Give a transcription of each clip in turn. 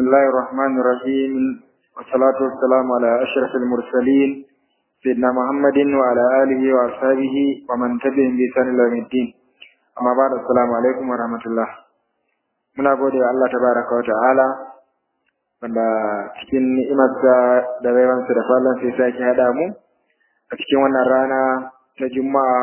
الله الرحمن الرحيم والصلاة والسلام على أشرف المرسلين سيدنا محمد وعلى آله وأصحابه ومن تبعهم بإحسان إلى يوم الدين أما بعد السلام عليكم ورحمة الله muna gode wa Allah tabaraka wa ta'ala wanda cikin ni'imarsa da baiwansa da falon sai sake haɗa mu a cikin wannan rana ta juma'a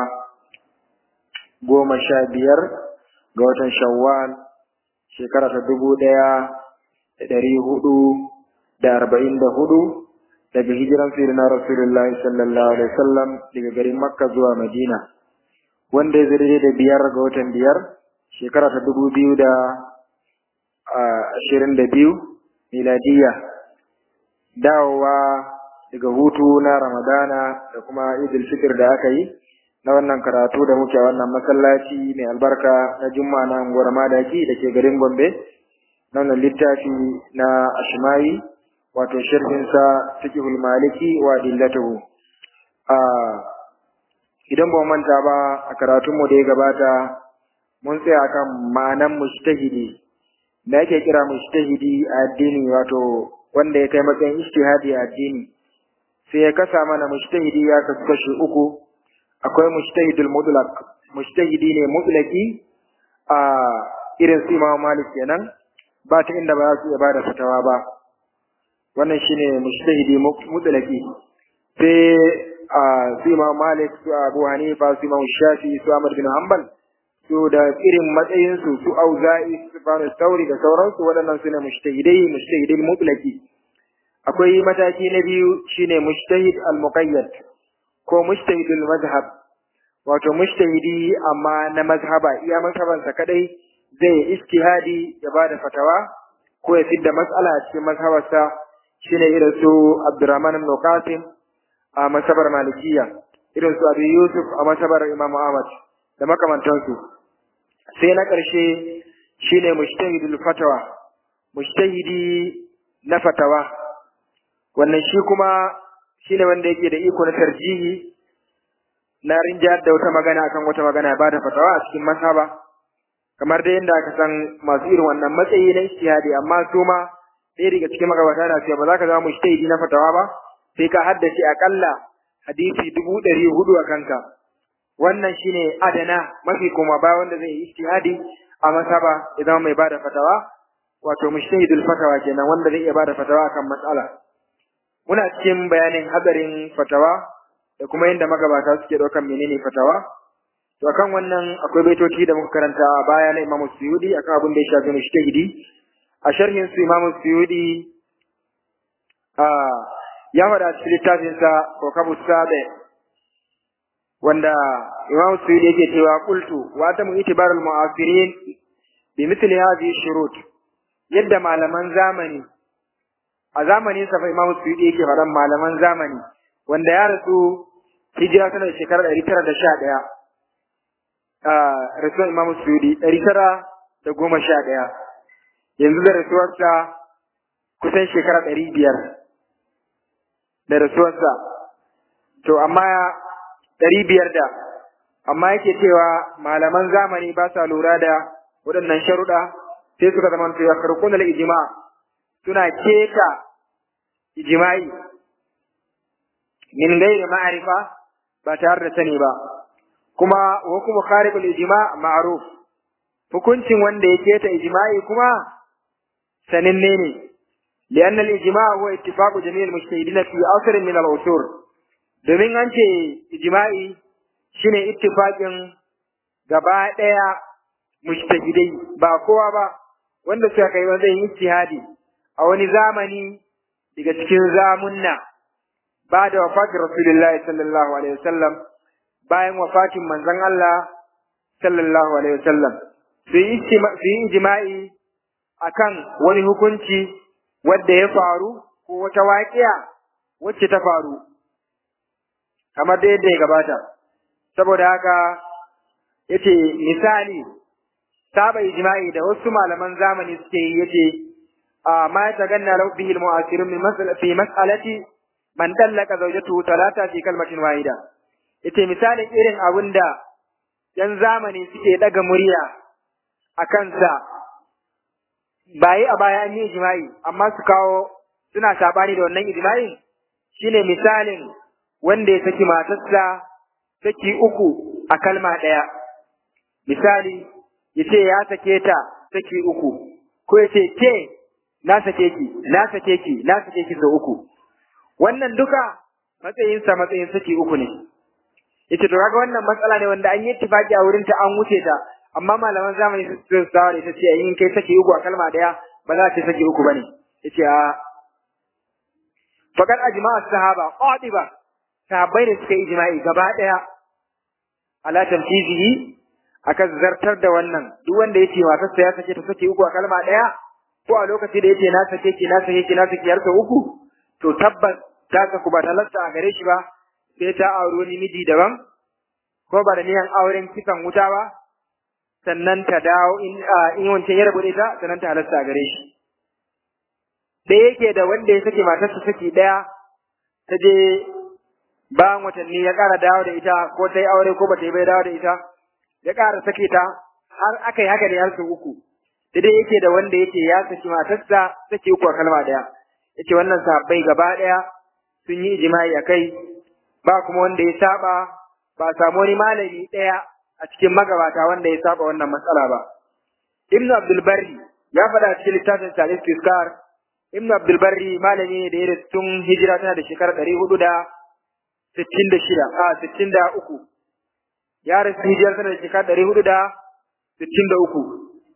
goma sha biyar ga watan shawwal shekara ta dubu ɗaya da ɗari hudu da arba'in da hudu daga hijiran sirina rasulullahi sallallahu alaihi wasallam daga garin makka zuwa madina wanda ya zai da biyar ga watan biyar shekara ta dubu biyu da ashirin da biyu miladiya dawowa daga hutu na ramadana da kuma idil fitr da aka yi na wannan karatu da muke a wannan masallaci mai albarka na juma'a na unguwar madaki da ke garin gombe na wannan littafi na ashmawi wato shirfinsa fiqhul maliki wa dillatuhu a idan ba manta ba a karatunmu da ya gabata mun tsaya kan ma'anan mujtahidi da ake kira mujtahidi a addini wato wanda ya kai matsayin ijtihadi a addini sai ya kasa mana mujtahidi ya kasu kashi uku akwai mujtahidul mutlaq mujtahidi ne mutlaki a irin su Imam Malik kenan ba ta inda ba za su iya bada fatawa ba wannan shine mujtahidi mutlaki sai a su Imam Malik su Abu Hanifa su Imam Shafi su Ahmad bin Hanbal su da irin matsayin su su Auza'i su Bani Sauri da sauransu waɗannan su ne mujtahidai mujtahidai mutlaki akwai mataki na biyu shine mujtahid al-muqayyad ko mujtahidul mazhab wato mujtahidi amma na mazhaba iya mazhabansa kadai zai ijtihadi ya bada fatawa ko ya fidda mas'ala a cikin mazhabarsa shine irin su Abdurrahman ibn Qasim a masabar Malikiya irin su Abi Yusuf a masabar Imam Ahmad da makamantansu sai na ƙarshe shine mujtahidul fatawa mujtahidi na fatawa wannan shi kuma shine wanda yake da iko na tarjihi na rinjayar da wata magana akan wata magana ya bada fatawa a cikin mazhaba kamar da yadda aka san masu irin wannan matsayi na ijtihadi amma su ma ɗaya daga cikin magabata na cewa ba za ka zama mujtahidi na fatawa ba sai ka haddace akalla hadisi dubu ɗari hudu a kanka wannan shine adana mafi koma ba wanda zai yi ijtihadi a mazhaba ya zama mai bada fatawa wato mujtahidul fatawa kenan wanda zai iya bada fatawa akan matsala muna cikin bayanin hadarin fatawa da kuma yadda magabata suke ɗaukan menene fatawa to akan wannan akwai baitoci da muka karanta a baya na Imam Suyudi akan abin da ya shafi mujtahidi a sharhin su Imam Suyudi a ya faɗa cikin littafin sa Kokabu Sabe wanda Imam Suyudi yake cewa qultu wa ta mu itibarul mu'asirin bi mithli hadhihi shurut yadda malaman zamani a zamanin sa fa Imam Suyuti yake faɗan malaman zamani wanda ya rasu hijira tana da shekarar ɗari tara da sha ɗaya a rasuwar Imam Suyuti ɗari tara da goma sha ɗaya yanzu da rasuwarsa kusan shekara ɗari biyar da rasuwarsa to amma ɗari biyar da amma yake cewa malaman zamani ba sa lura da waɗannan sharuɗa sai suka zama to ya karkuna ijma' suna keta ijma'i min gairi ma'arifa ba tare da sani ba kuma hukumu kharibul ijma' ma'ruf hukuncin wanda ya keta ijma'i kuma sananne ne لأن الإجماع هو اتفاق جميع المجتهدين في أصل من العصور domin an ce ijma'i shine ittifaqin gaba ɗaya mujtahidai ba kowa ba wanda suka kai wajen ijtihadi a wani zamani daga cikin zamunna ba da wafatin Rasulullahi sallallahu alaihi wasallam bayan wafatin manzon Allah sallallahu alaihi wasallam su yi ijma'i akan wani hukunci wadda ya faru ko wata waƙiya wacce ta faru kamar da yadda ya gabata saboda haka yace misali saba ijma'i da wasu malaman zamani suke yi yace ما يتغنى له به المؤثرون من مسألة في مسألة من طلق زوجته ثلاثة في كلمة واحدة ita misalin irin abin da ‘yan zamani suke ɗaga murya a kansa bayi a baya an yi ijma'i amma su kawo suna sabani da wannan ijma'in shine misalin wanda ya saki matarsa saki uku a kalma ɗaya misali ya ce ya sake ta saki uku ko ya ce ke na sake ki na sake ki na sake ki sau uku wannan duka matsayinsa matsayin saki uku ne yace to kaga wannan matsala ne wanda an yi tifaki a wurin ta an wuce ta amma malaman zamani su sawa da ita ce in kai saki uku a kalma daya ba za ta saki uku bane yace a faqad ajma'a sahaba qadiba sahabbai da suka yi ijma'i gaba daya ala tanfizihi aka zartar da wannan duk wanda yace matarsa ya sake ta saki uku a kalma daya ko a lokaci da yace na sake ki na sake ki na sake har uku to tabbas ta saku ba talasta a gare shi ba sai ta auri wani miji daban ko ba da niyan auren kisan wuta ba sannan ta dawo in in wancan ya rabu da ita sannan ta halasta a gare shi da yake da wanda ya sake matarsa saki daya ta je bayan watanni ya ƙara dawo da ita ko ta yi aure ko ba ta yi bai dawo da ita ya ƙara sake ta har aka yi haka ne har sau uku da dai yake da wanda yake ya saki matarsa sake uku a kalma daya yace wannan sahabbai gaba daya sun yi ijma'i akai ba kuma wanda ya saba ba samu wani malami ɗaya a cikin magabata wanda ya saba wannan matsala ba. Ibn Abdul Barri ya faɗa cikin littafin Salis Fiskar, Ibn Abdul Barri malami ne da ya rasu tun hijira tana da shekarar ɗari hudu da sittin da shida, a sittin da uku. Ya rasu hijira tana da shekarar ɗari hudu da sittin da uku.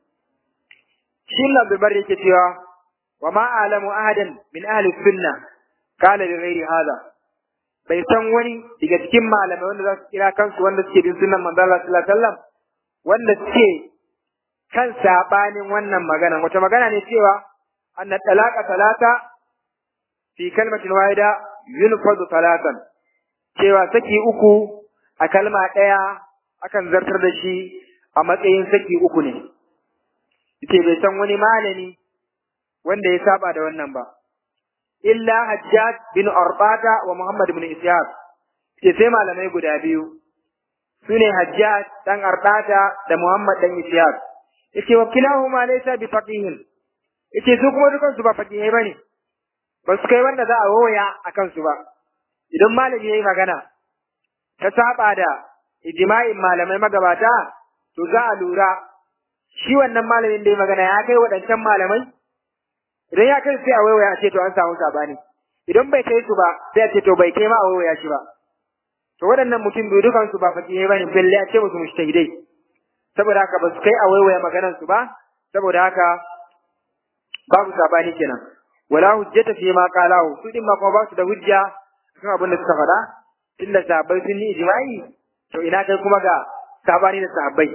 Shi Ibn Abdul Barri yake cewa, wa ma alamu ahadan min ahli sunna kala li ghairi hada bai san wani daga cikin malamai wanda za su kira kansu wanda suke bin sunan manzo Allah sallallahu alaihi wasallam wanda suke kan sabanin wannan magana wata magana ne cewa anna talaqa talata fi kalmatin wahida yunfadu talatan cewa saki uku a kalma ɗaya akan zartar da shi a matsayin saki uku ne yace bai san wani malami wanda ya saba da wannan ba illa Hajjaj bin Arbata wa Muhammad bin Ishaq ce sai malamai guda biyu sune Hajjaj dan Arbata da Muhammad dan Ishaq yace wa kilahuma laysa bi faqihin yace su kuma dukan su ba faqihai bane ba su kai wanda za a woya akan su ba idan malami yayi magana ta saba da ijma'in malamai magabata to za a lura shi wannan malamin da ya magana ya kai waɗancan malamai idan ya kai sai a waiwaya a ce to an samu sabani idan bai kai su ba sai a ce to bai kai ma a waiwaya shi ba to waɗannan mutum biyu dukan su ba fakihai bane balle a ce musu mushtahidai saboda haka ba su kai a waiwaya maganar su ba saboda haka babu sabani kenan wala hujjata fi ma qalahu su din ma kuma ba su da hujja kan abin da suka faɗa tunda sahabbai sun yi ijma'i to ina kai kuma ga sabani da sahabbai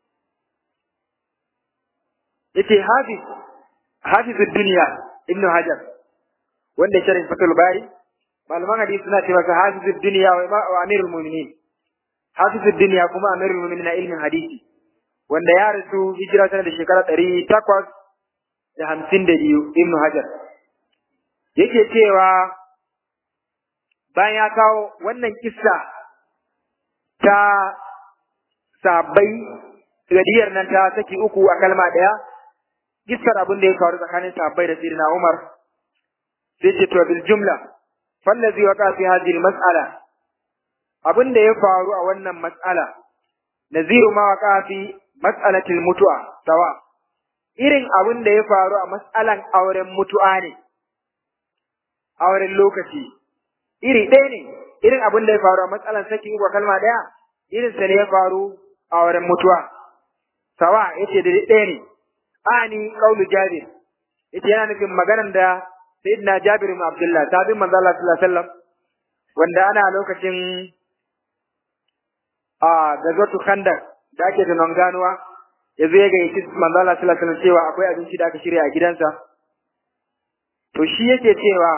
yace hafiz hafizud duniya ibnu hajar wanda sharhin fatul bari malaman hadisi suna cewa ka hafizud duniya wa amirul mu'minin hafizud duniya kuma amirul mu'minin na ilmin hadisi wanda ya rasu hijira tana da shekara ɗari takwas da hamsin da biyu ibnu hajar yake cewa bayan ya kawo wannan kissa ta sabbai gadiyar nan ta saki uku a kalma ɗaya kissar abin da ya faru tsakanin sahabbai da sirina Umar sai ce to bil jumla fallazi waqa fi hadhihi mas'ala abin da ya faru a wannan mas'ala naziru ma waqa fi mas'alatil mutu'a sawa irin abin da ya faru a mas'alan auren mutu'a ne auren lokaci iri ɗaya ne irin abin da ya faru a mas'alan sakin uku kalma ɗaya irin sa ne ya faru a auren mutu'a sawa yace da ɗaya ne ani qaulu jabir yace yana nufin maganar da sayyidina jabir ibn abdullah sabin manzo Allah sallallahu alaihi wasallam wanda ana lokacin a gazwatu khandaq da ake da nan ganuwa yazo ya ga yake manzo Allah sallallahu alaihi wasallam cewa akwai abinci da aka shirya a gidansa to shi yake cewa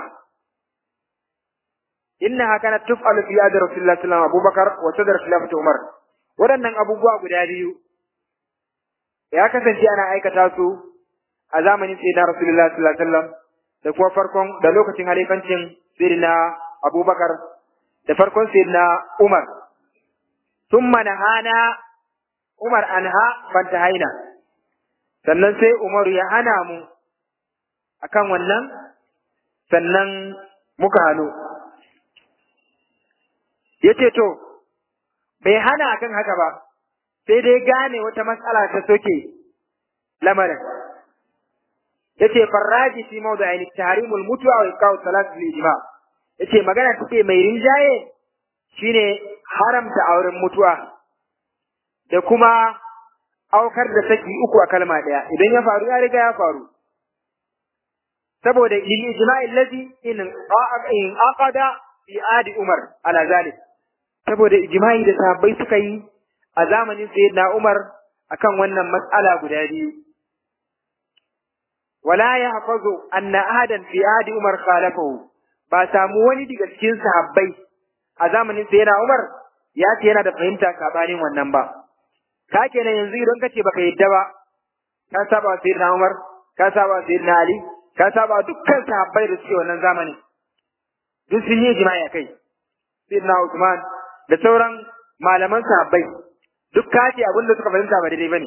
innaha kanat tuf'alu fi yadi rasulillah sallallahu alaihi wasallam abubakar wa sadr khilafati umar waɗannan abubuwa guda biyu ya kasance ana aikata su a zamanin sayyidina Rasulullah sallallahu alaihi wasallam da kuma farkon da lokacin halifancin sayyidina Abubakar da farkon sayyidina Umar thumma nahana Umar anha fantahaina sannan sai Umaru ya hana mu akan wannan sannan muka hannu yace to bai hana akan haka ba sai dai gane wata matsala ta soke lamarin yace farraji fi mawdu'in tahrimul mutwa wa iqaw salat fil ijma yace magana take mai rinjaye shine haramta auren mutuwa da kuma aukar da saki uku a kalma daya idan ya faru ya riga ya faru saboda lil ijma'i allazi in in aqada fi adi umar ala zalik saboda ijma'i da sahabbai suka yi a zamanin sayyidina umar akan wannan mas'ala guda biyu wala yahfazu anna ahadan fi adi umar khalafahu ba samu wani daga cikin sahabbai a zamanin sayyidina umar ya ce yana da fahimta sabanin wannan ba ka kenan yanzu idan kace baka yadda ba ka saba sayyidina umar ka saba sayyidina ali ka saba dukkan sahabbai da suke wannan zamanin duk sun yi jima'i kai sayyidina Usman da sauran malaman sahabbai duk kace abin da suka fahimta ba daidai bane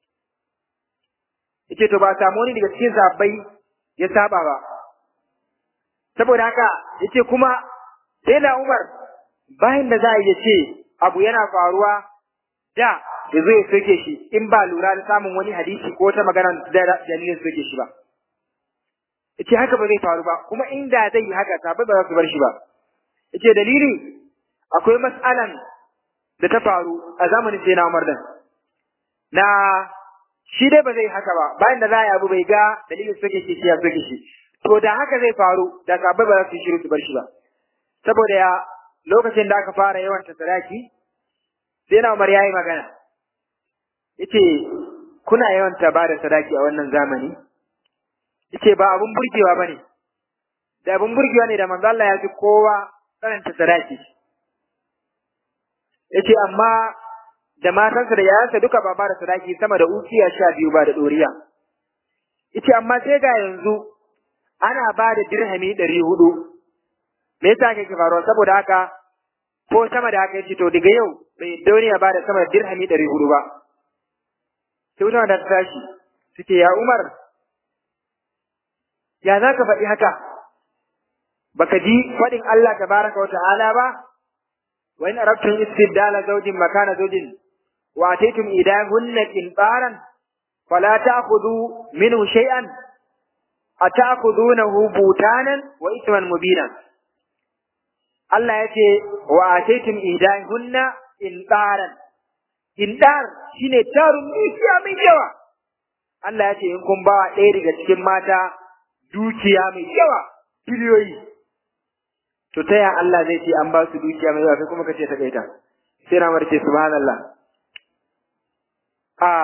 yace to ba samu wani daga cikin sahabbai ya saba ba saboda haka yace kuma sayyidina Umar bayan da za a yi ce abu yana faruwa da ya zo ya soke shi in ba lura da samun wani hadisi ko wata magana da dalilin soke shi ba yace haka ba zai faru ba kuma inda zai yi haka sabai ba za su bar shi ba yace dalili akwai mas'alan da ta faru a zamanin sai na Umar din na shi dai ba zai haka ba bayan da za a yi abu bai ga dalilin soke shi shi ya soke shi to da haka zai faru da sabai ba za su shiru su bar shi ba saboda ya lokacin da aka fara yawan sadaki sai na Umar yayi magana yace kuna yawan ba da sadaki a wannan zamani yace ba abun burgewa bane da abun burgewa ne da manzo Allah ya ji kowa karanta sadaki yace amma da matansa da yayansa duka ba ba da sadaki sama da ukiya sha biyu ba da doriya yace amma sai ga yanzu ana ba da dirhami ɗari hudu me yasa kake faruwa saboda haka ko sama da haka yace to daga yau bai duniya ba da sama da dirhami ɗari hudu ba sai wuta da ta tashi suke ya Umar ya za ka faɗi haka baka ji faɗin Allah tabaraka wa ta'ala ba wa in arabtum istibdala zawjin makana zawjin wa ataytum idahunna qintaran fala ta'khudhu minhu shay'an ata'khudhunahu butanan wa ithman mubina Allah ya ce wa ataytum idahunna qintaran qintar shine tarun dukiya mai yawa Allah ya ce in kun ba ɗaya daga cikin mata dukiya mai yawa biliyoyi to ta ya Allah zai ce an ba su dukiya mai yawa kai kuma kace ta kaita sai na marce subhanallah a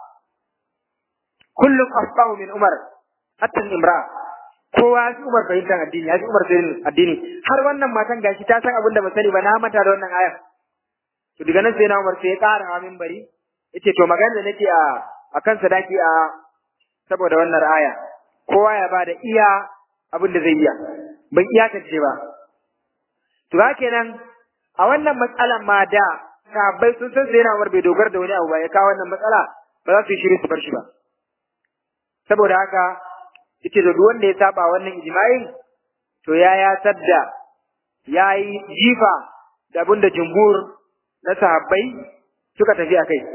kullum asbahu min umar hatta imra kowa ya fi umar fahimtar addini ya fi umar sanin addini har wannan matan gashi ta san abin da ba sani ba na mata da wannan ayar to daga nan sai na umar sai ya ƙara hawa minbari yace to magana da nake a akan sadaki a saboda wannan aya kowa ya bada iya abin da zai iya ban iyakance ba to kenan a wannan matsalan ma da sahabbai sun san sai na Umar bai dogara da wani abu ba ya kawo wannan matsala ba za su yi shiru su bar shi ba saboda haka yace da duk wanda ya saba wannan ijma'in to ya ya sadda ya yi jifa da abin da jumhur na sahabbai suka tafi a kai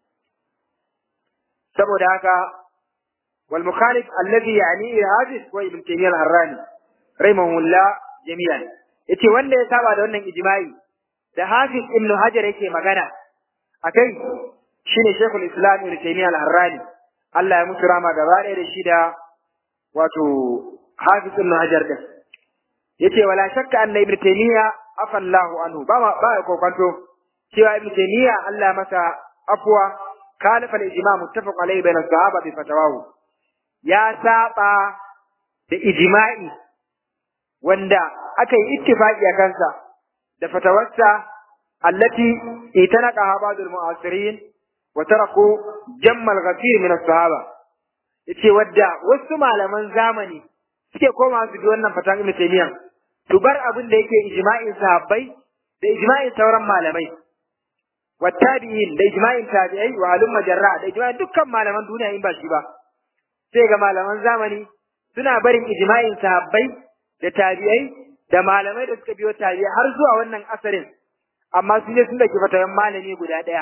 saboda haka wal mukhalif alladhi yani hadis wa ibn taymiyyah al-harrani rahimahullah jami'an yace wanda ya saba da wannan ijma'i da hafiz ibn hajar yake magana akai shine shaykhul islam ibn taymiyyah al-harrani Allah ya musu rama gaba ɗaya da shi da wato hafiz ibn hajar din yace wala shakka anna ibn taymiyyah afallahu anhu ba ma ba kokanto cewa ibn taymiyyah Allah masa afwa khalafa al-ijma' muttafaq alayhi bayna as-sahaba bi fatawahu ya saba da ijma'i wanda aka yi ittifaqi a kansa da fatawarsa allati itanaqaha ba'd al-mu'asirin wa taraku jamma al-ghafir min as-sahaba yace wadda wasu malaman zamani suke koma su bi wannan fatan ibn taymiyyah to bar abin da yake ijma'in sahabbai da ijma'in sauran malamai wa tabi'in da ijma'in tabi'ai wa alum majarra da ijma'in dukkan malaman duniya in ba shi ba sai ga malaman zamani suna barin ijma'in sahabbai da tabi'ai da malamai da suka biyo tabi'ai har zuwa wannan asarin amma su ne sun dake fatayen malami guda ɗaya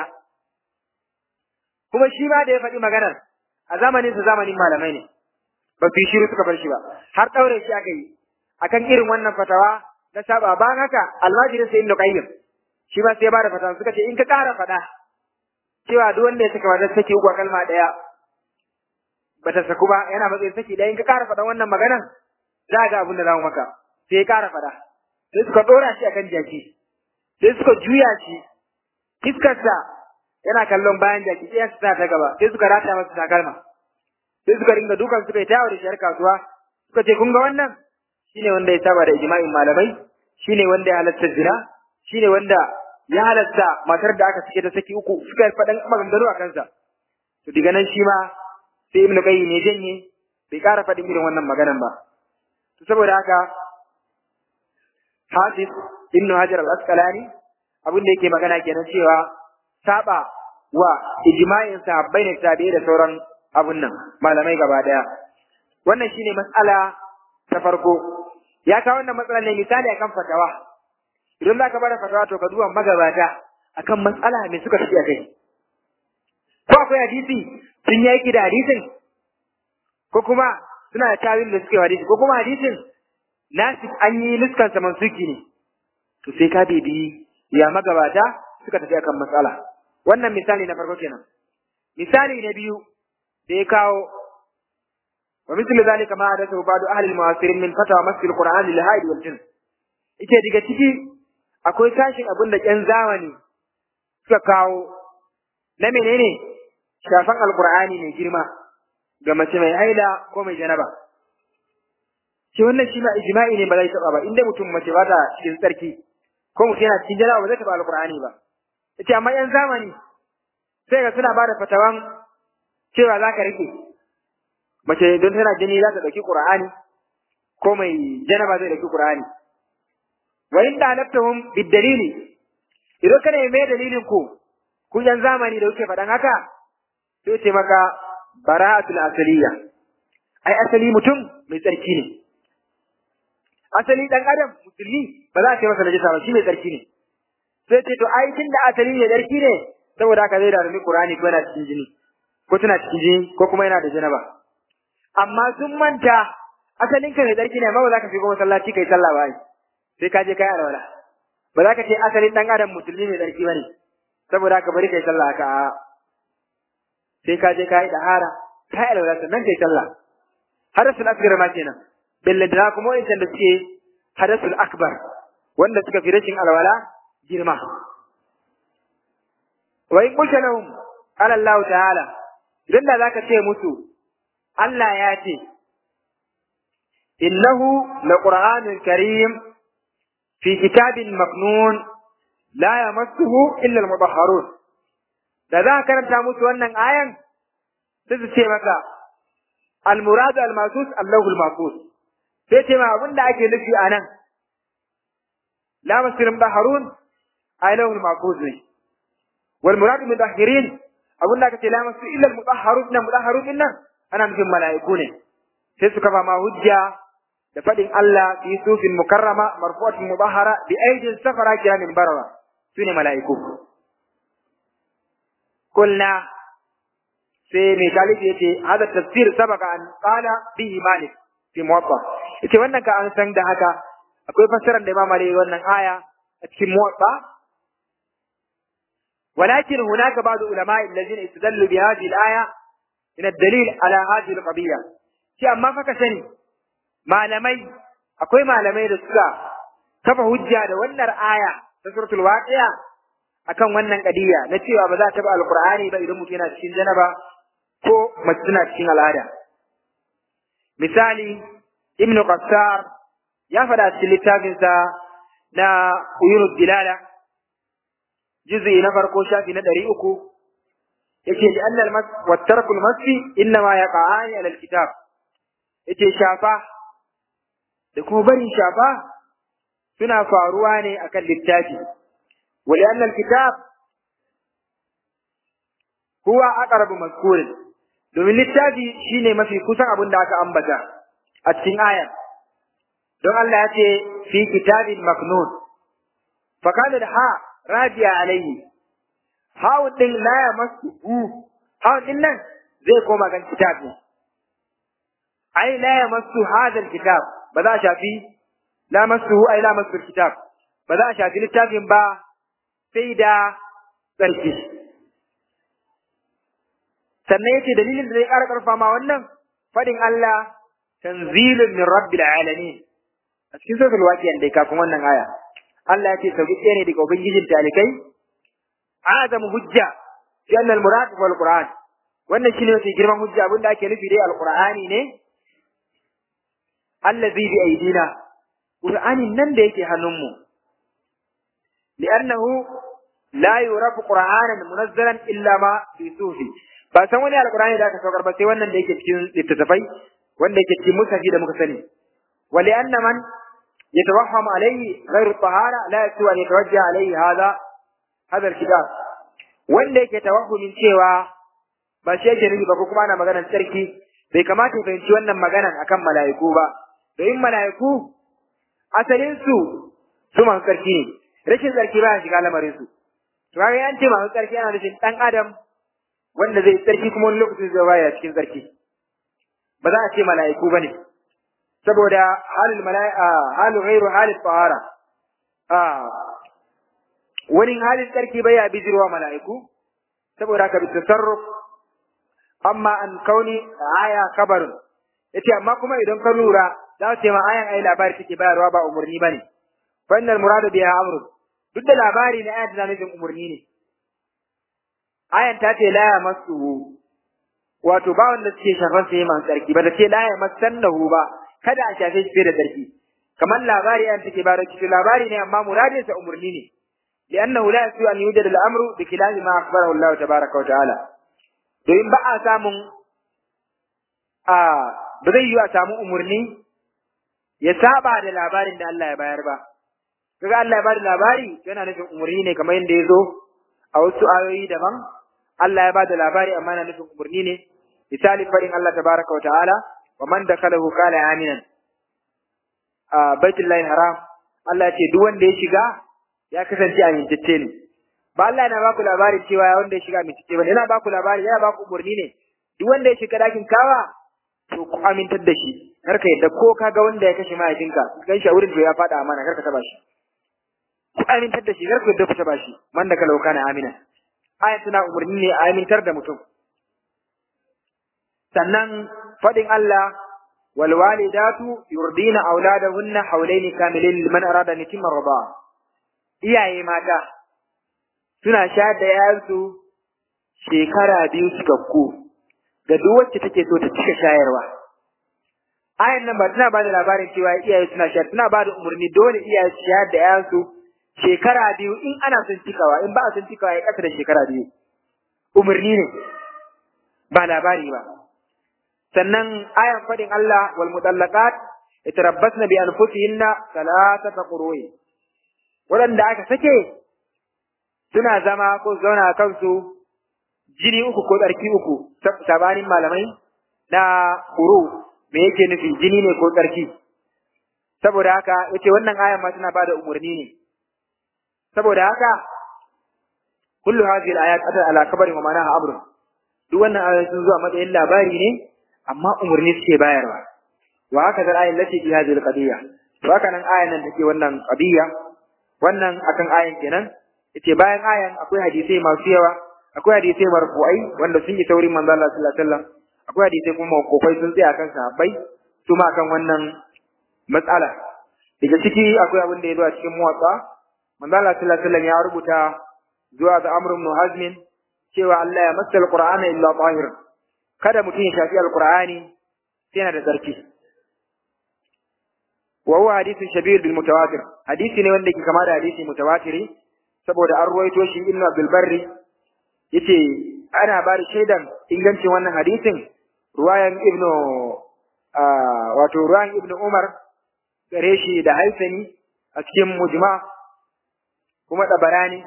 kuma shi ma da ya faɗi maganar a zamanin sa zamanin malamai ne ba su yi shiru suka bar shi ba har ɗaure shi aka yi akan irin wannan fatawa na saba ba haka almajirin sai ibnu qayyim shi ma sai ba da fatawa suka ce in ka ƙara faɗa cewa duk wanda ya saka matar saki uku a kalma ɗaya bata saku ba yana matsayin saki ɗaya in ka ƙara faɗa wannan maganar za ga abin da za mu maka sai ya ƙara faɗa sai suka ɗora shi akan jaki sai suka juya shi fiskarsa yana kallon bayan jaki sai sa ta gaba sai suka rata masa takalma sai suka ringa dukan suka yi tawo da shiyar kasuwa suka ce kun ga wannan shine wanda ya saba da ijma'in malamai shine wanda ya halatta zina shine wanda ya halatta matar da aka sake ta saki uku suka faɗan maganganu a kansa to diga nan shi ma sai ibnu qayyim ne janye bai ƙara faɗin irin wannan maganan ba to saboda haka Hafiz Ibn Hajar al-Asqalani abin da yake magana kenan cewa saba wa ijma'in sahabbai ne tabi'i da sauran abun nan malamai gaba daya wannan shine matsala ta farko ya kawo wannan matsala ne misali akan fatawa idan zaka bada fatawa to ka duba magabata akan matsala me suka tafi kai ko akwai hadisi sun yi aiki da hadisin ko kuma suna da tawil da suke hadisi ko kuma hadisin nasik an yi nuskan sa mansuki ne to sai ka bibi ya magabata suka tafi akan matsala wannan misali na farko kenan misali na biyu da ya kawo wa mislu zalika ma hadathu ba'du ahli al-mu'asirin min fatawa masjid al-qur'an lil haid wal jinn ike diga ciki akwai tashin abin da ƴan zamani suka kawo na menene shafan alqur'ani mai girma ga mace mai haila ko mai janaba shi wannan shi ma ijma'i ne ba zai taba ba inda mutum mace ba ta cikin tsarki ko mutum yana cikin janaba ba zai taba alqur'ani ba yace amma ƴan zamani sai ga suna bada fatawan cewa za ka rike mace don tana jini za ta ɗauki ƙur'ani ko mai janaba zai ɗauki ƙur'ani wa in da halattahum bid dalili idan kana mai dalilin ku ku yan zamani da kuke faɗan haka sai ce maka bara'atul asaliya ai asali mutum mai tsarki ne asali dan adam musulmi ba za a ce masa najisa ba shi mai tsarki ne sai ce to ai tunda asali ne tsarki ne saboda haka zai da rumi Qur'ani ko yana cikin jini ko tana cikin jini ko kuma yana da janaba amma sun manta asalin ka mai tsarki ne amma ba za ka shigo masallaci kai sallah ba sai ka je kai alwala ba za ka ce asalin dan adam musulmi mai tsarki bane saboda haka bari kai sallah haka a sai ka je kai dahara kai alwala sannan kai sallah hadasul asghar ma kenan billada kuma wa'incan da suke hadasul akbar wanda suka fi rashin alwala girma wa in qulta lahum qala Allah ta'ala idan da zaka ce musu Allah ya ce innahu laqur'anun karim fi kitabin maknun la yamassuhu illa al-mutahharun da za ka karanta musu wannan ayan sai su ce maka al-muradu al-masus Allahu al-masus sai ce ma abinda ake nufi anan la masirun baharun aylahu al-masus ne wal muradu mutahhirin abinda aka ce la masu illa al-mutahharun na mutahharun din nan ana nufin mala'iku ne sai suka ba ma hujja da fadin Allah fi sufin mukarrama marfu'atin mubahara bi aidin safara kiramin barara sune mala'iku kulna sai mai talibi yace hada tafsir sabaka an qala bihi malik fi muwatta yace wannan ka an san da haka akwai fassarar da Imam Malik wannan aya a cikin muwatta ولكن هناك بعض علماء الذين استدلوا بهذه الآية من الدليل على هذه القضية شيء أما فكسني malamai akwai malamai da suka kafa hujja da wannan aya ta suratul waqi'a akan wannan kadiya na cewa ba za ta ba alqur'ani ba idan mutum yana cikin janaba ko mace tana cikin al'ada misali ibnu qassar ya faɗa cikin littafinsa na uyunus dilala juz'i na farko shafi na ɗari uku yake li annal mas wa tarkul masi inna ma yaqa'ani ala alkitab yake shafa da kuma barin shafa suna faruwa ne akan littafi wa li anna alkitab huwa aqrabu mazkurin domin littafi shine mafi kusan abin da aka ambata a cikin ayar don Allah ya ce fi kitabin maknun fa kana da ha radiya alaihi hawun din la ya masu hawun din nan zai koma kan kitab ne ai la ya masu hadal kitab ba za a shafi la masu ai la masu kitab ba za a shafi littafin ba sai da tsarki sannan yace dalilin da zai ƙara ƙarfa ma wannan fadin Allah tanzilun min rabbil alamin a cikin suratul waqi'a dai kafin wannan aya Allah ya ce sauki ne daga ubangijin talikai azam hujja fi anna al murad wal qur'an wannan shine wata girman hujja abinda ake nufi dai alqur'ani ne allazi bi aidina qur'anin nan da yake hannunmu li'annahu la yurafu qur'anan munazzalan illa ma fi sufi ba san wani alqur'ani da aka saukar ba sai wannan da yake cikin littattafai wanda yake cikin musafi da muka sani wa li'anna man yatawahhamu alayhi ghayru tahara la yatu an yatawajja alayhi hadha hadha alkitab wanda yake tawahhumin cewa ba shi yake nufi ba ko kuma ana maganar sarki bai kamata ya fahimci wannan maganan akan mala'iku ba domin mala'iku asalin su su masu tsarki ne rashin tsarki ba ya shiga lamarin su to kaga an ce masu tsarki ana nufin dan adam wanda zai tsarki kuma wani lokacin zai baya cikin tsarki ba za a ce mala'iku bane saboda halul mala'ika halu ghairu halil tahara a wani halin tsarki bai ya bijirwa mala'iku saboda haka bi tasarruf amma an kauni aya kabarin yace amma kuma idan ka lura za su ce ma ayan ai labari take bayarwa ba umurni bane fa innal muradu biha amru duk da labari na ayat da nufin umurni ne ayan ta ce la yamassuhu wato ba wanda suke shafan sai man tsarki ba da ce la yamassannahu ba kada a shafe shi da tsarki kamar labari ayan take bayarwa cikin labari ne amma muradin sa umurni ne لأنه لا يسوء أن يوجد الأمر بخلاف ما أخبره الله تبارك وتعالى domin ba a samun a ba zai yi a samu umarni ya saba da labarin da Allah ya bayar ba kaga Allah ya bada labari yana nufin umarni ne kamar yadda ya zo a wasu ayoyi daban Allah ya bada labari amma yana nufin umarni ne misali faɗin Allah tabaraka wa ta'ala wa man dakalahu kana aminan a baitullahi haram Allah ya ce duk wanda ya shiga ya kasance amintacce ne ba Allah yana baku labari cewa wanda ya shiga amintacce bane yana baku labari yana baku umarni ne duk wanda ya shiga dakin kawa to ku amintar da shi kar ka yadda ko kaga wanda ya kashe mahaifinka gan shi a wurin to ya faɗa amana kar ka taba shi ku amintar da shi kar ku yadda ku taba shi man da kalau kana amina ayan tana umarni ne a amintar da mutum sannan faɗin Allah wal walidatu yurdina auladahunna hawlaini kamilain liman arada an yutimma rida'a iyaye mata suna sha da yayansu shekara biyu cikakku ga duk wacce take so ta cika shayarwa ayan nan ba tana ba da labarin cewa iyaye suna sha tana ba da umarni dole iyaye su shayar da yayansu shekara biyu in ana son cikawa in ba a son cikawa ya kasa da shekara biyu umarni ne ba labari ba sannan ayan fadin Allah wal mutallaqat yatarabbasna bi anfusihinna thalathata qurui waɗanda aka sake suna zama ko zauna kansu jini uku ko tsarki uku sabanin malamai na kuru me yake nufi jini ne ko tsarki saboda haka yace wannan ayan ma tana bada umarni ne saboda haka kullu hadhihi al-ayat atat ala kabari wa ma'anaha amr duk wannan ayoyi sun zuwa matsayin labari ne amma umarni suke bayarwa wa haka da ayin lati fi hadhihi al-qadiyya to haka nan ayan nan take wannan qadiyya wannan akan ayan kenan yace bayan ayan akwai hadisai masu yawa akwai hadisai marfu'ai wanda sun yi taurin manzo Allah sallallahu alaihi wasallam akwai hadisai kuma mawqufai sun tsaya kan sahabbai su ma kan wannan matsala daga ciki akwai abin da ya zo a cikin muwatsa manzo Allah sallallahu alaihi wasallam ya rubuta zuwa ga Amr ibn Hazm cewa Allah ya masa alqur'ana illa tahir kada mutum ya shafi alqur'ani sai yana da tsarki wa huwa hadithun shabir bil mutawatir hadisi ne wanda ke kama da hadisi mutawatiri saboda an ruwaito shi ibn Abdul Barri yace ana ba da shaidan ingancin wannan hadisin ruwayan ibn wato ruwayan ibn Umar gare shi da Haisani a cikin mujma kuma Tabarani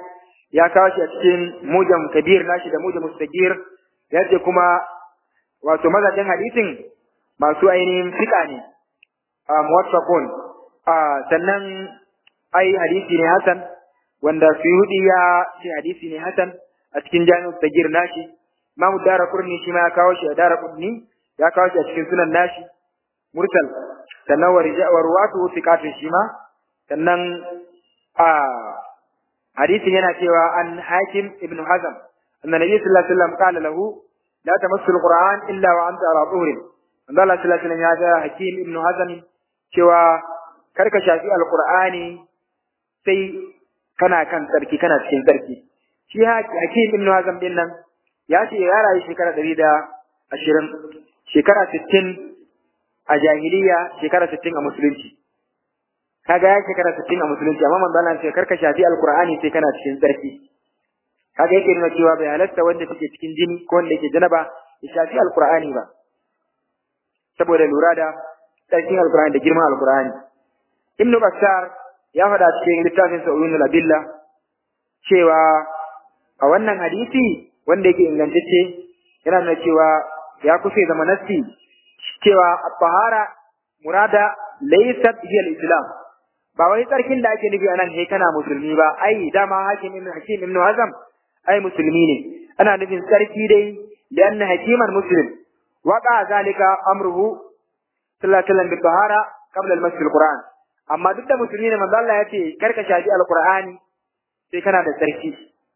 ya kawo shi a cikin mujam kabir nashi da mujam mustaqir ya ce kuma wato mazajen hadisin masu ainihin fika ne a muwaffaqun a sannan ai hadisi ne hasan wanda suyudi ya ce hadisi ne hasan a cikin jami'u sagir nashi imamu dara kurni shi ma ya kawo shi a dara kurni ya kawo shi a cikin sunan nashi mursal sannan wa ruwatu thiqatun shi ma sannan a hadisin yana cewa an hakim ibn hazam anna nabi sallallahu alaihi wasallam qala lahu la tamassu alquran illa wa anta ala tuhrin manzo Allah sallallahu alaihi wasallam ya ga hakim ibn hazam cewa karka shafi alqur'ani sai kana kan tsarki kana cikin tsarki shi hakim ibn hazam din nan ya ce ya rayu shekara ɗari da ashirin shekara sittin a jahiliya shekara sittin a musulunci kaga ya shekara sittin a musulunci amma manzo Allah ce karka shafi alqur'ani sai kana cikin tsarki kaga yake nuna cewa bai halatta wanda take cikin jini ko wanda yake janaba ya shafi alqur'ani ba saboda lura da tsarkin alqur'ani da girman alqur'ani ibnu bashar ya faɗa cikin littafin sa'ulun labilla cewa a wannan hadisi wanda yake ingantacce yana nuna cewa ya kusa zama nassi cewa at-tahara murada laysat hiya al-islam ba wai tsarkin da ake nufi anan sai kana musulmi ba ai dama hakim ibn hakim ibn hazam ai musulmi ne ana nufin tsarki dai da anna hakiman muslim waqa zalika amruhu sallallahu alaihi wasallam bi tahara qabla al-masjid al-quran amma duk da musulmi ne manzo Allah ya ce karka shafi al-qur'ani sai kana da tsarki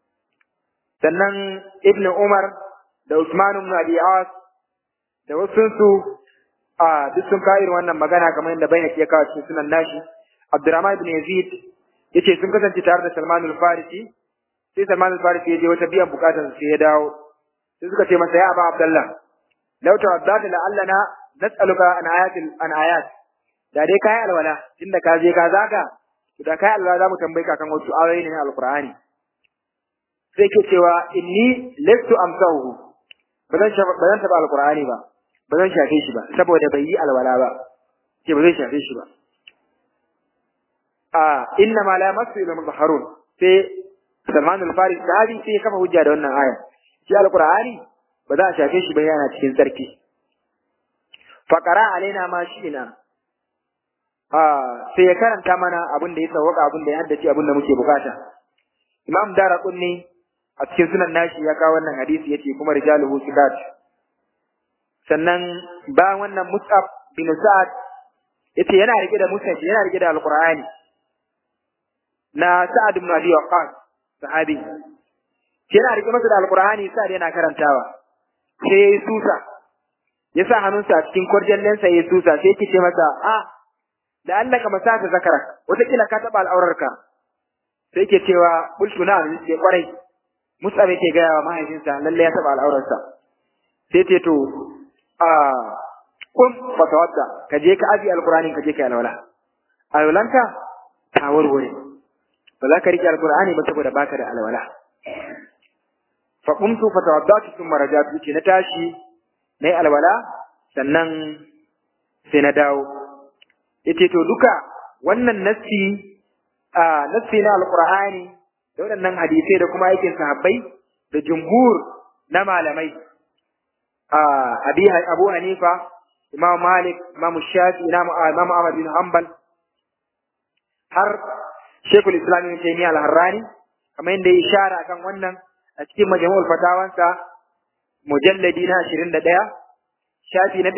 sannan ibn umar da usman ibn abi as da wasu su a duk sun kawo irin wannan magana kamar yadda bai ya kawo cikin sunan nashi Abdurrahman ibn Yazid yace sun kasance tare da Salman al-Farisi sai Salman al-Farisi ya je wata biyan bukatar sai ya dawo sai suka ce masa ya Aba Abdullah law tawaddata la allana nas'aluka an ayatil an ayat da dai kai alwala tunda ka je ka zaga da kai alwala za mu tambaye ka kan wasu ayoyi ne na alqur'ani sai ke cewa inni lastu amsahu ba zan ba zan taba alqur'ani ba ba zan shafe shi ba saboda bai yi alwala ba ce ba zai shafe shi ba a inna ma la masu ila muzahharun sai Salman al-Faris sahabi sai ya kafa hujja da wannan aya shi alqur'ani ba za a shafe shi ba yana cikin sarki faqara alaina ma shi'ina a sai ya karanta mana abin da ya sauka abin da ya haddace abin da muke bukata Imam Daraqutni a cikin sunan nashi ya kawo wannan hadisi yace kuma rijaluhu sikat sannan bayan wannan Mus'ab bin Sa'ad yace yana rike da Mus'ab yana rike da Alqur'ani na Sa'ad ibn Abi Waqqas sahabi yana rike masa da Alqur'ani Sa'ad yana karantawa sai yayi susa ya sa hannunsa a cikin kwarjallensa yayi susa sai yake ce masa a da Allah ka masaka zakara wata kila ka taba al'aurarka sai yake cewa bultu na ne kwarai Mus'ab yake ga mahaifinsa lalle ya taba al'aurarsa sai ce to a kun fatawadda ka je ka abi alqur'ani ka je ka alwala alwalanka ta warware ba za ka rike alqur'ani ba saboda baka da alwala fa qumtu fatawaddatu thumma rajatu ce na tashi nayi alwala sannan sai na dawo yace to duka wannan nassi a nassi na alqur'ani da waɗannan hadisai da kuma aikin sahabbai da jumhur na malamai abi Abu Hanifa, Imam Malik, Imam Shafi, Imam Ahmad bin Hanbal har Sheikhul Islam Ibn Taymiyyah Al-Harrani kamar yadda ya ishara kan wannan a cikin majmu'ul fatawansa mujalladi na 21 shafi na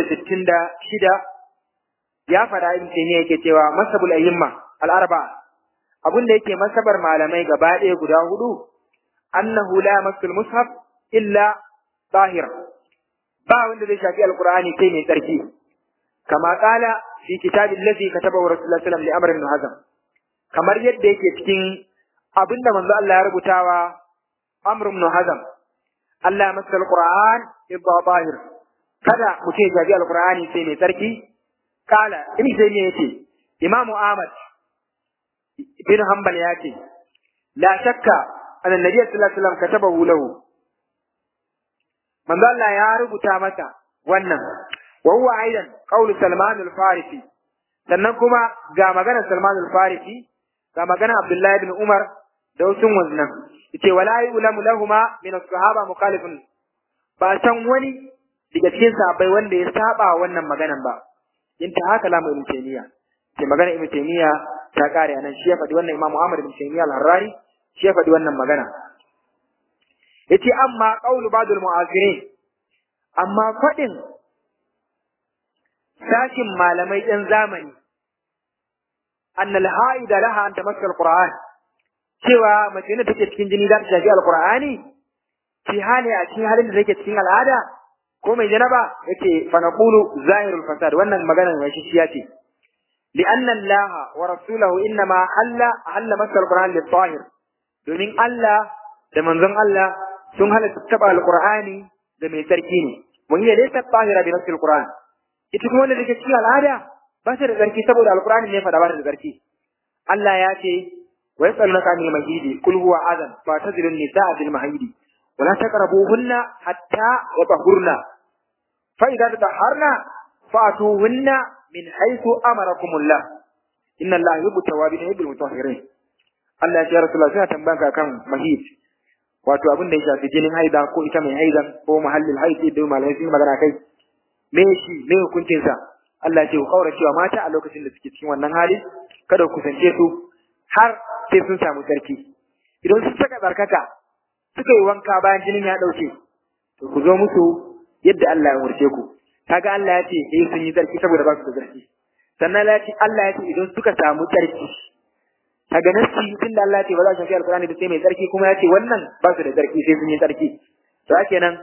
266 ya fada Ibn Taymiyyah yake cewa masabul ayyimma al-arba abin da yake masabar malamai gaba ɗaya guda hudu annahu la masul mushaf illa zahir ba wanda zai shafi alqur'ani sai mai tsarki kama kala fi kitabi allazi katabahu rasulullah sallallahu alaihi wasallam li hazam kamar yadda yake cikin abinda manzo Allah ya rubutawa amr ibn hazam Allah ya masa alqur'an ibba zahir kada mutum ya shafi alqur'ani sai mai tsarki kala ibn taymiya yace imam ahmad bin hanbal yace la shakka anna nabiy sallallahu alaihi wasallam katabahu lahu manzo Allah ya rubuta masa wannan wa huwa aidan qaulu Salman al-Farisi sannan kuma ga maganar Salman al-Farisi ga maganar Abdullah ibn Umar da wasu wannan yace wala yulamu lahuma min as-sahaba mukhalifun ba san wani daga cikin sahabbai wanda ya saba wannan maganan ba inta haka lamu ibn taymiya ke magana ibn taymiya ta kare anan shi ya faɗi wannan imamu ahmad ibn taymiya al-harrani shi ya faɗi wannan magana yace amma qawlu ba'dul mu'azirin amma faɗin sashin malamai ɗan zamani anna al-haida laha an tamassa al-qur'an cewa mace ne take cikin jini za ta shafi al-qur'ani fi hali a cikin halin da take cikin al'ada ko mai janaba yake fa naqulu zahirul fasad wannan maganar mai shi ce لأن الله ورسوله إنما حل حل مس القرآن للطاهر domin Allah da manzon Allah sun halatta taba alqur'ani da mai tsarki ne wani ne laysa tahira bi nafsil qur'an ita kuma wanda take cikin al'ada ba ta da tsarki saboda alqur'ani ne fada ba ta da tsarki Allah ya ce wa yasalunaka anil mahidi qul huwa adan fa tazilun nisaa fil mahidi wa la taqrabuhunna hatta yatahurna fa idza tatahharna fa'tuhunna min haythu amarakumullah inna Allah yuhibbu tawabin wa yuhibbul mutahhirin Allah ya ce Rasulullah suna tambayan ka kan mahid wato abin da ya shafi jinin haida ko ita mai haidan ko mahallin haidi da malamai sun magana kai me shi me hukuncin sa Allah ya ce ku kaura cewa mata a lokacin da suke cikin wannan hali kada ku kusance su har sai sun samu sarki idan sun saka tsarkaka suka yi wanka bayan jinin ya dauke to ku zo musu yadda Allah ya umarce ku kaga Allah ya ce eh sun yi tsarki saboda ba su da tsarki sannan Allah ya ce Allah ya ce idan suka samu tsarki kaga nasi tun da Allah ya ce ba za su shafi alkurani da sai mai tsarki kuma ya ce wannan ba su da tsarki sai sun yi tsarki to kenan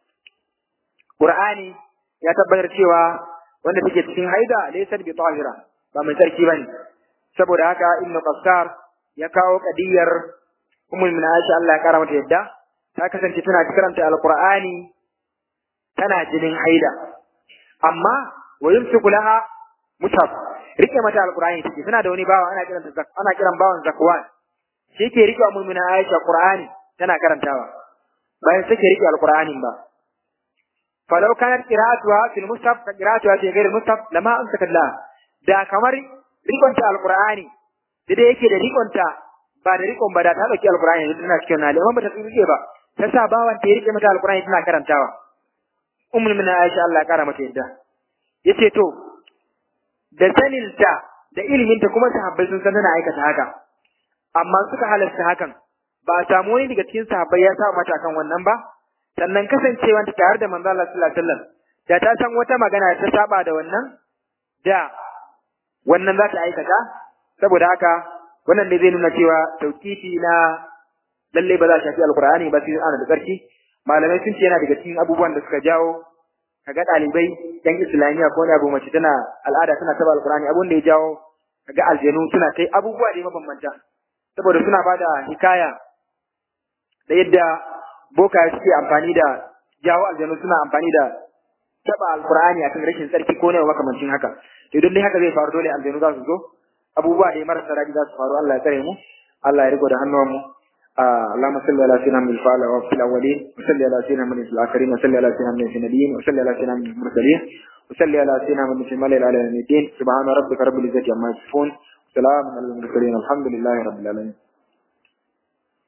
Qur'ani ya tabbatar cewa wanda take cikin haida laysa bi tahira ba mai tsarki bane saboda haka Ibn Qassar ya kawo kadiyar Ummul Mu'minin Aisha Allah ya kara mata yadda ta kasance tana karanta alkur'ani tana jinin haida amma wa yumsiku laha mushaf rike mata alqur'ani take suna da wani bawa ana kiran ana kiran bawan zakwan shi ke rike mu'mina Aisha qur'ani tana karantawa bayan take rike alqur'anin ba falau kanat qira'atuha fil mushaf ka qira'atuha fi ghairi mushaf lama amsaka Allah da kamar rikonta alqur'ani da da yake da rikonta ba da rikon ba da ta dauki alqur'ani da tana cikin hali amma ba ta rike ba ta sa bawan ta rike mata alqur'ani tana karantawa ummul mu'mina Aisha Allah ya kara mata yadda yace to da saninta da iliminta kuma sahabbai sun san tana aikata haka amma suka halasta hakan ba a samu wani daga cikin sahabbai ya sa mata kan wannan ba sannan kasancewanta tare da manzo Allah sallallahu alaihi wasallam da ta san wata magana ta saba da wannan da wannan za ta aikata saboda haka wannan ne zai nuna cewa tauqifi na lalle ba za a shafi alqur'ani ba sai ana da tsarki malamai sun ce yana daga cikin abubuwan da suka jawo kaga ɗalibai yan islamiyya ko wani abu mace tana al'ada tana taba alqur'ani abun da ya jawo kaga aljanu suna kai abubuwa da mabambanta saboda suna bada hikaya da yadda boka suke amfani da jawo aljanu suna amfani da taba alqur'ani akan rashin tsarki ko ne makamancin haka to idan dai haka zai faru dole aljanu za su zo abubuwa da marasa daɗi za su faru Allah ya tsare mu Allah ya riko da hannuwan mu اللهم صل على سيدنا من الفعل وفي الاولين وصل على سيدنا من الاخرين وصل على سيدنا من النبيين وصل على سيدنا من المرسلين وصل على سيدنا من الشمال على الدين سبحان ربك رب العزه عما يصفون سلام على المرسلين الحمد لله رب العالمين